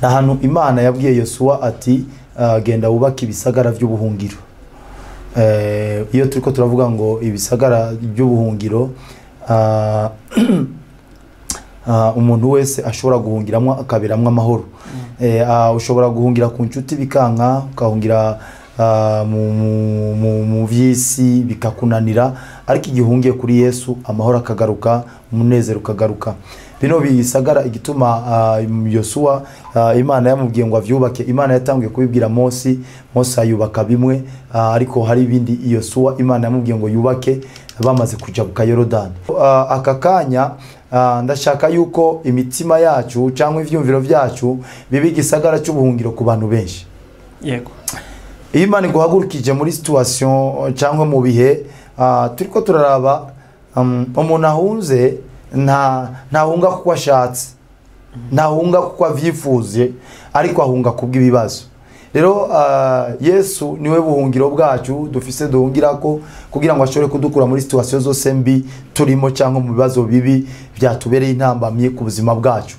ni ahantu imana yabwiye yosuwa ati "Ah, genda wubake ibisagara by'ubuhungiro Eh, iyo turi ko turavuga ngo ibisagara by'ubuhungiro ah, ah, umuntu wese ashobora guhungiramo akaberamo amahoro Eh, ah, ushobora guhungira ku nshuti bikanka ukahungira ah, mu- mu- mu- mu by'isi bikakunanira ariko igihe uhungiye kuri yesu amahoro akagaruka umunezero ukagaruka bino bisagara igituma ah, yosuwa ah, imana yamubwiye ngo avyubake imana yatangiye kubibwira mosi mosi ayubaka bimwe ah, ariko hari ibindi yosuwa imana yamubwiye ngo yubake bamaze kujabuka yorodani Ah, aka kanya ah, ndashaka yuko imitima yacu cyangwa ivyumviro byacu biba igisagara cy'ubuhungiro ku bantu benshi yego iyo imana iguhagurukije muri situation cyangwa mu bihe ah, turiko turaraba um, umuntu ahunze nta ntahunga kuko ashatse ntahunga kuko avyifuje ariko ahunga kubw'ibibazo rero ah, yesu niwe buhungiro bwacu dufise duhungirako kugira ngo ashobore kudukura muri situation zose mbi turimo cyangwa mu bibazo bibi byatubereye intambamye ku buzima bwacu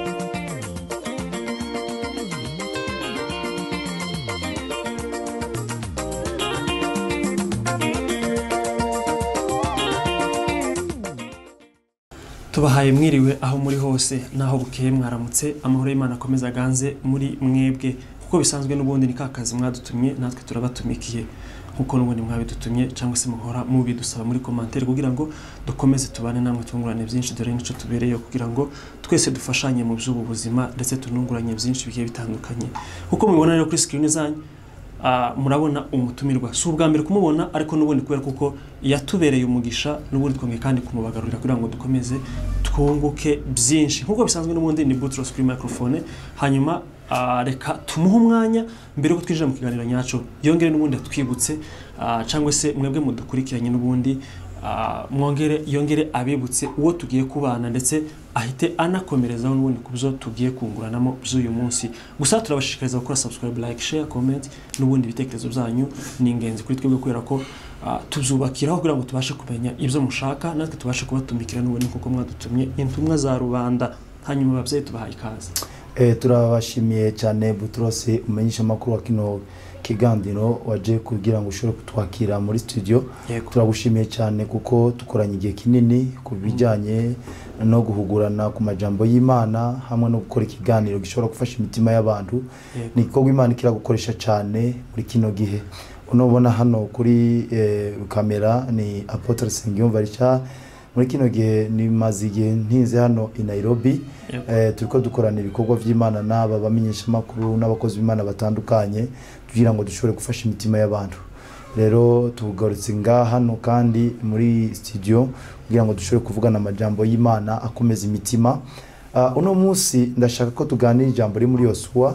tubahaye mwiriwe aho muri hose n'aho bukeye mwaramutse amahoro y'imana akomeza aganze muri mwebwe kuko bisanzwe n'ubundi ni ka kazi mwadutumye natwe turabatumikiye nkuko n'ubundi mwabidutumye cyangwa se muhora mubidusaba muri komantere kugira ngo dukomeze tubane namwe twungurane byinshi dore n'icyo tubereyeho kugira ngo twese dufashanye mu by'ubu buzima ndetse tununguranye byinshi bigiye bitandukanye kuko mubibona rero kuri sikirini zanyu Ah, murabona umutumirwa si ubwa mbere kumubona ariko n'ubundi kubera kuko yatubereye umugisha n'ubundi twongeye kandi kumubagarurira kugira ngo dukomeze twunguke byinshi nk'uko bisanzwe n'ubundi ni butros kuri microphone hanyuma ah, reka tumuhe umwanya mbere yuko twinjira mu kiganiro nyacu yongere n'ubundi atwibutse ah, cyangwa se mwebwe mudukurikiranye n'ubundi ah, mwongere yongere abibutse uwo tugiye kubana ndetse ahite anakomerezaho n'ubundi ku byo tugiye kunguranamo by'uyu munsi gusa turabashishikariza gukora subscribe like share comment n'ubundi ibitekerezo byanyu ni ingenzi kuri twebwe kubera ko ah, tubyubakiraho kugira ngo tubashe kumenya ibyo mushaka natwe tubashe kubatumikira n'ubundi kuko mwadutumye intumwa za rubanda hanyuma ababyeyi tubahaye ikaze Eh, turabashimiye cyane buturose umenyesha amakuru wa kino kiganiro waje kugira ngo ushobore kutwakira muri studio yego turagushimiye cyane kuko dukoranye igihe kinini ku bijyanye no guhugurana ku majambo y'imana hamwe no gukora ikiganiro gishobora gufasha imitima y'abantu yego ni igikorwa imana kiragukoresha cyane muri kino gihe unubona hano kuri eh, kamera ni apotre sengiyumva richard muri kino gihe nimaze igihe ntinze hano i nairobi yego eh, turiko dukorana ibikorwa by'imana n'aba bamenyeshamakuru n'abakozi b'imana batandukanye kugira ngo dushobore gufasha imitima y'abantu rero tugarutse nga hano kandi muri studio kugira ngo dushobore kuvugana amajambo y'imana akomeza imitima uh, uno munsi ndashaka ko tuganira ijambo riri muri yosuwa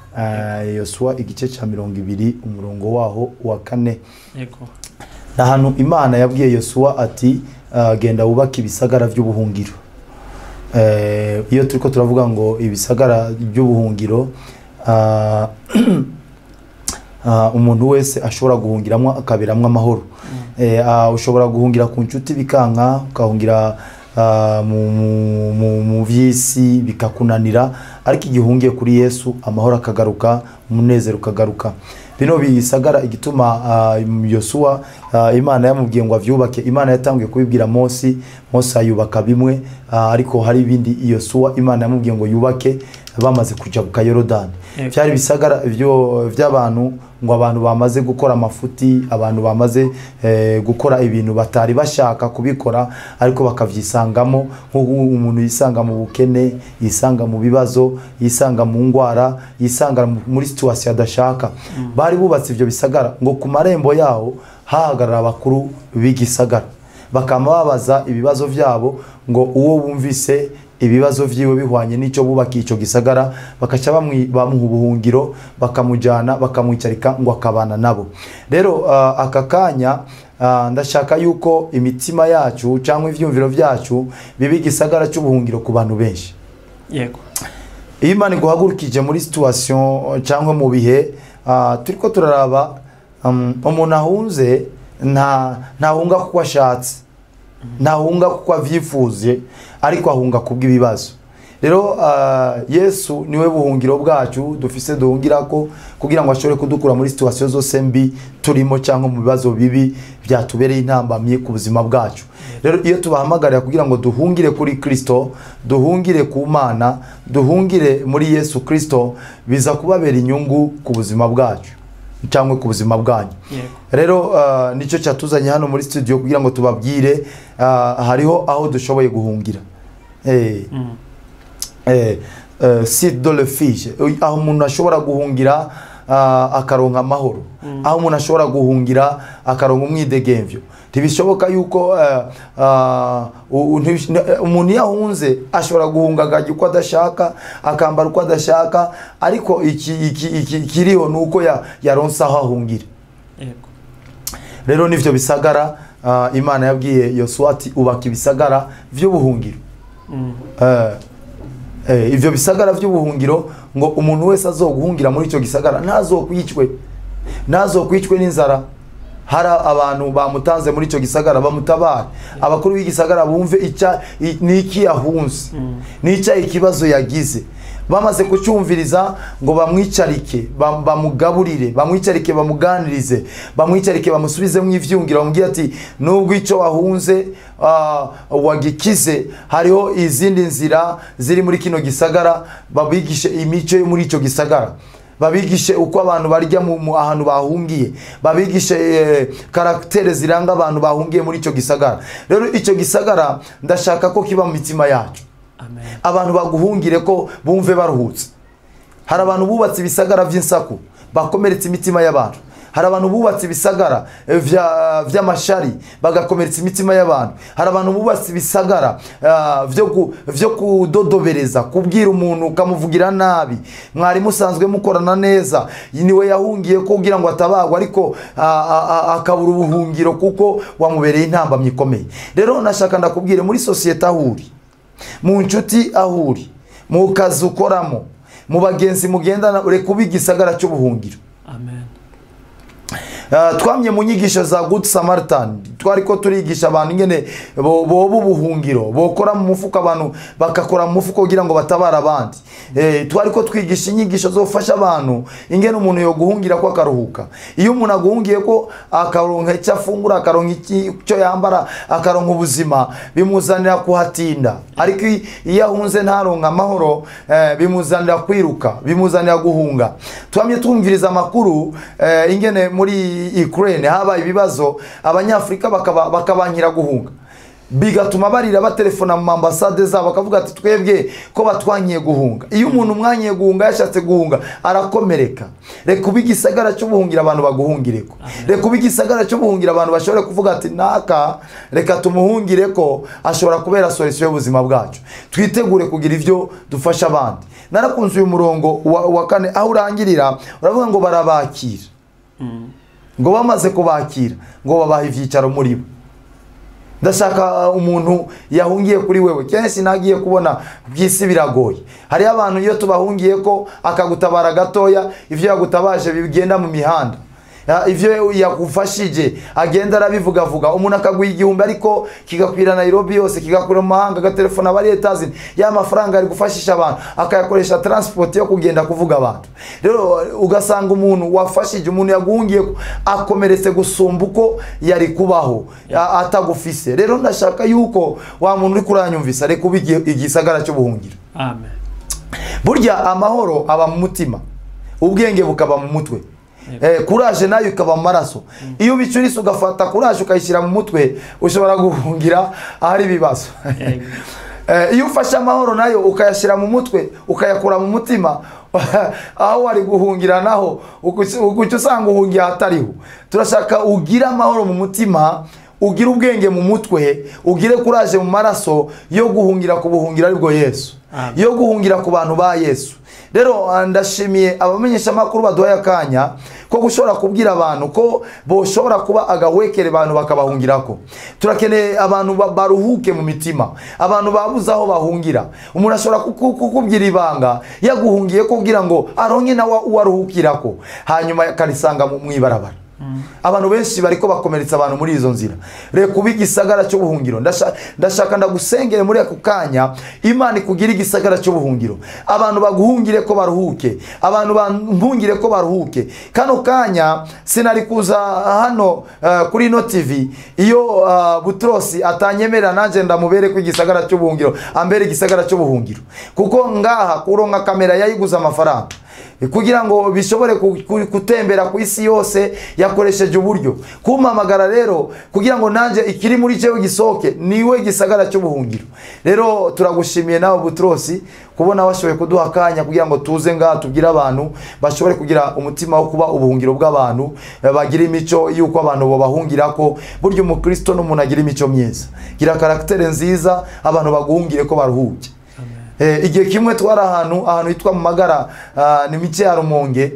uh, yosuwa igice cya mirongo ibiri umurongo waho wa kane yego ni ahantu imana yabwiye yosuwa ati "Ah, genda wubake ibisagara by'ubuhungiro Eh, iyo turi ko turavuga ngo ibisagara by'ubuhungiro ah, ah, umuntu wese ashobora guhungiramo akaberamo amahoro Eh, ah, ushobora guhungira ku nshuti bikanka ukahungira ah, mu- mu- mu- mu by'isi bikakunanira ariko igihe uhungiye kuri yesu amahoro akagaruka umunezero ukagaruka bino bisagara igituma ah, yosuwa ah, imana yamubwiye ngo avyubake imana yatangiye kubibwira mosi mosi ayubaka bimwe ah, ariko hari ibindi yosuwa imana yamubwiye ngo yubake bamaze kujabuka yorodani Yego. byari ibisagara byo- by'abantu ngo abantu bamaze gukora amafuti abantu bamaze eh, gukora ibintu batari bashaka kubikora ariko bakabyisangamo nk'uko umuntu yisanga mu bukene yisanga mu bibazo yisanga mu ndwara yisanga mu- muri situwasiyo adashaka bari bubatse ibyo bisagara ngo ku marembo yaho hahagarara abakuru b'igisagara bakaba babaza ibibazo byabo ngo uwo bumvise ibibazo vyiwe bihwanye n'icyo bubakiye icyo gisagara bakaca bamwi- bamuha ubuhungiro bakamujyana bakamwicarika ngo akabana nabo rero ah, aka kanya ah, ndashaka yuko imitima yacu cyangwa ivyumviro byacu biba igisagara cy'ubuhungiro ku bantu benshi yego iyo imana iguhagurukije muri situation cyangwa mu bihe ah, turiko turaraba um, umuntu ahunze nta ntahunga kuko ashatse ntahunga kuko avyifuje ariko ahunga kubw'ibibazo rero ah, yesu niwe buhungiro bwacu dufise duhungirako kugira ngo ashobore kudukura muri situwasiyo zose mbi turimo cyangwa mu bibazo bibi byatubereye intambamyi ku buzima bwacu rero iyo tubahamagarira kugira ngo duhungire kuri kirisito duhungire ku mana duhungire muri yesu kirisito biza kubabera inyungu ku buzima bwacu cyangwa ku buzima bwanyu yego rero uh, nicyo cyatuzanye hano muri studio kugira ngo tubabwire uh, hariho aho dushoboye guhungira eh, Mm. eh, eh, site de refuge aho umuntu ashobora guhungira uh, akaronka amahoro aho umuntu ashobora guhungira akaronka umwidegemvyo ntibishoboka yuko uh, uh, u- ntibish- n- umuntu iyo ahunze ashobora guhunga akajya uko adashaka akambara uko adashaka ariko iki- iki- iki- ikiriho ni uko ya- yaronse aho ahungira yego rero nivyo bisagara ah, imana yabwiye yosuwa ati ubaka ibisagara vy'ubuhungiro Mm. Eh, eh, ivyo bisagara vy'ubuhungiro ngo umuntu wese azoguhungira muri ico gisagara ntazokwicwe ntazokwicwe n'inzara hari abantu bamutanze muri ico gisagara bamutabare abakuru b'igisagara bumve ica i- niki yahunze Mm. nica ikibazo yagize bamaze kucyumviriza ngo bamwicarike bam- bamugaburire bamwicarike bamuganirize bamwicarike bamusubizemo ivyungiro bamubwire ati nubwo icyo wahunze ah, wagikize hariho izindi nzira ziri muri kino gisagara babigishe imico yo muri icyo gisagara babigishe uko abantu barya mu, mu ahantu bahungiye babigishe eh, karagitere ziranga abantu bahungiye muri icyo gisagara rero icyo gisagara ndashaka ko kiba mu mitima yacu amen abantu baguhungire ko bumve baruhutse hari abantu bubatse ibisagara by'insaku bakomeretsa imitima y'abantu hari abantu bubatse ibisagara eh, vya- vy'amashari bagakomeretsa imitima y'abantu hari abantu bubatse ibisagara ah, vyo ku- vyo kudodobereza kubwira umuntu ukamuvugira nabi mwari musanzwe mukorana neza niwe yahungiye ko kugira ngo atabagwa ariko ah, ah, ah, akabura ubuhungiro kuko wamubereye intambamyi ikomeye rero nashaka ndakubwire muri sosiyete aho uri mu nshuti aho uri mu kazi ukoramo mu bagenzi mugendana ureka uba igisagara cy'ubuhungiro amen Uh, twamye mu nyigisho za good samaritan twari ko turigisha abantu ingene bo- boba ubuhungiro bokora mu mufuko abantu bagakora mu mufuko kugira ngo batabare abandi eh, twari ko twigisha inyigisho zofasha abantu ingene umuntu yoguhungira ko akaruhuka iyo umuntu aguhungiye ko akaronka icyo afungura akaronka iki- icyo yambara akaronka ubuzima bimuzanira kuhatinda ariko i- iyo ahunze ntaronka amahoro eh, bimuzanira kwiruka bimuzanira guhunga twamye twumviriza amakuru eh, ingene muri Ukraine habaye ibibazo abanyafurika bakaba bakabankira guhunga bigatuma barira batelefona mu ambasade zabo bakavuga ati twebwe ko batwanyiye guhunga iyo umuntu umwanyiye guhunga yashatse guhunga arakomereka reka uba igisagara cy'ubuhungira abantu baguhungireko reka uba igisagara cy'ubuhungira abantu bashobore kuvuga ati naka reka tumuhungire ko ashobora kubera solisiyo y'ubuzima bwacu twitegure kugira ibyo dufasha abandi narakunze uyu murongo wa, wa kane aho urangirira uravuga ngo barabakira Mm. ngo bamaze kubakira ngo babaha ibyicaro muri bo ndashaka uh, umuntu yahungiye kuri wewe kenshi nagiye kubona by'isi biragoye hariho abantu iyo tubahungiye ko akagutabara gatoya ibyo yagutabaje bigenda mu mihanda Ya, ivyo yakufashije agenda arabivugavuga umuntu akaguha igihumbi ariko kigakwira nairobi yose kigakwira mu mahanga agatelefona abari etazini ya mafaranga ari gufashisha abantu akayakoresha transport yo kugenda kuvuga abantu rero ugasanga umuntu wafashije umuntu yaguhungiye ko akomeretse gusumba uko yari kubaho a- atagufise rero ndashaka yuko wa muntu uri kuranyumvisa reka ube igi- igisagara cy'ubuhungiro amen burya amahoro aba mu mutima ubwenge bukaba mu mutwe eh, kuraje nayo ikaba mu maraso iyo ubicurise ugafata kuraje ukayishyira mu mutwe ushobora guhungira ahari ibibazo Yego. Eh, iyo ufashe amahoro nayo ukayashyira mu mutwe ukayakura mu mutima aho wari guhungira naho ukuca usanga uhungiye ahatariho turashaka ugire amahoro mu mutima ugire ubwenge mu mutwe ugire kuraje mu maraso yo guhungira ku buhungiro aribwo yesu Amen. yo guhungira ku bantu ba yesu rero ah, ndashimiye abamenyeshamakuru baduhaye akanya ko gushobora kubwira abantu ko boshobora kuba agahwekere abantu bakabahungirako turakeneye abantu ba- baruhuke mu mitima abantu babuze aho bahungira umuntu ashobora kuku- kukubwira ibanga yaguhungiye ko kugira ngo aronke nawe uwaruhukirako hanyuma akarisanga mu mu ibarabara abantu benshi bariko bakomeretsa abantu muri izo nzira reka ube igisagara cy'ubuhungiro Ndasha- ndashaka ndagusengere muri ako kanya imana ikugira igisagara cy'ubuhungiro abantu baguhungire ko baruhuke abantu bampungire ko baruhuke kano kanya sinari kuza hano eh, kuri ino tv iyo ah, butrosi atanyemerera nanjye ndamubere ko igisagara cy'ubuhungiro ambere igisagara cy'ubuhungiro kuko ngaha kuronka kamera yayiguze amafaranga kugira ngo bishobore ku- ku- gutembera ku isi yose yakoresheje uburyo kumpamagara rero kugira ngo nanjye ikiri muri cyewe gisohoke niwe gisagara cy'ubuhungiro rero turagushimiye nawe butrosi kubona washoboye kuduha akanya kugira ngo tuze ngaha tubwire abantu bashobore kugira umutima wo kuba ubuhungiro bw'abantu eh, bagira imico y'uko abantu babahungira ko burya umukristo n'umuntu agira imico myiza gira karagitere nziza abantu baguhungire ko baruhuke Eh, igihe kimwe twari ahantu ahantu hitwa mu magara ah, ni mike ya rumonge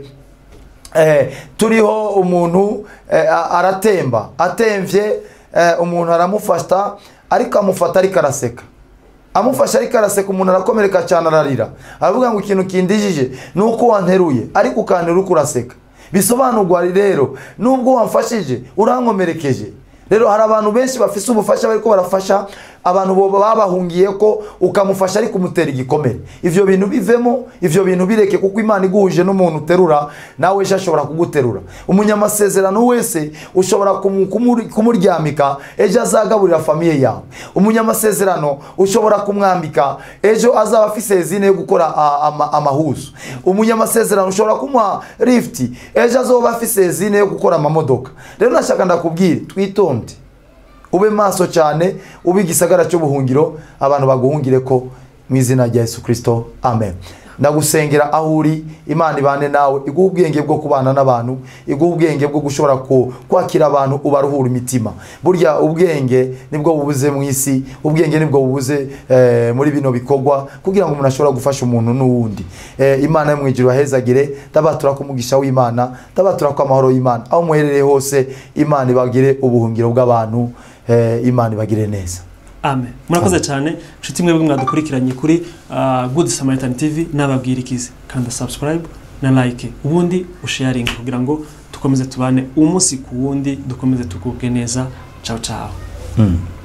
eh, turiho umuntu eh, a- aratemba atemvye eh, umuntu aramufata ariko amufata ariko araseka amufashe ariko araseka umuntu arakomereka cyane ararira aravuga ngo ikintu kindijije ni uko wanteruye ariko ukanterura uko uraseka bisobanurwa rero nubwo wamfashije urankomerekeje rero hari abantu benshi bafise ubufasha bariko barafasha abantu bo babahungiye ko ukamufasha ariko umutera igikomere ivyo bintu bivemo ivyo bintu bireke kuko imana iguhuje n'umuntu uterura nawe ejo ashobora kuguterura umunyamasezerano wese ushobora kumu- kumuri- kumuryamika ejo azagaburira famiye yawe umunyamasezerano ushobora kumwambika ejo azaba afise zine yo gukora a- ama- amahuzu umunyamasezerano ushobora kumuha lifuti ejo azoba afise zine yo gukora amamodoka rero nashaka ndakubwire twitonde ube maso cyane ube igisagara cy'ubuhungiro abantu baguhungire ko mu izina rya yesu kirisito amen ndagusengera aho uri imana ibane nawe iguha ubwenge bwo kubana n'abantu iguha ubwenge bwo gushobora ku- kwakira abantu ubaruhura imitima burya ubwenge nibwo bubuze mu isi ubwenge nibwo bubuze eh, muri bino bikorwa kugira ngo umuntu ashobora gufasha umuntu n'uwundi eh, imana yo mu ijuru bahezagire ndabatura ko umugisha w'imana ndabatura ko amahoro y'imana aho muherereye hose imana ibagire ubuhungiro bw'abantu eh, imana ibagire neza amen murakoze cyane inshuti mwebwe mwadukurikiranye kuri ah, good samaritan tv n'ababwirikizi kanda subscribe na like ubundi usharinge kugira ngo dukomeze tubane umunsi ku wundi dukomeze tugubwe neza ciao ciao mm.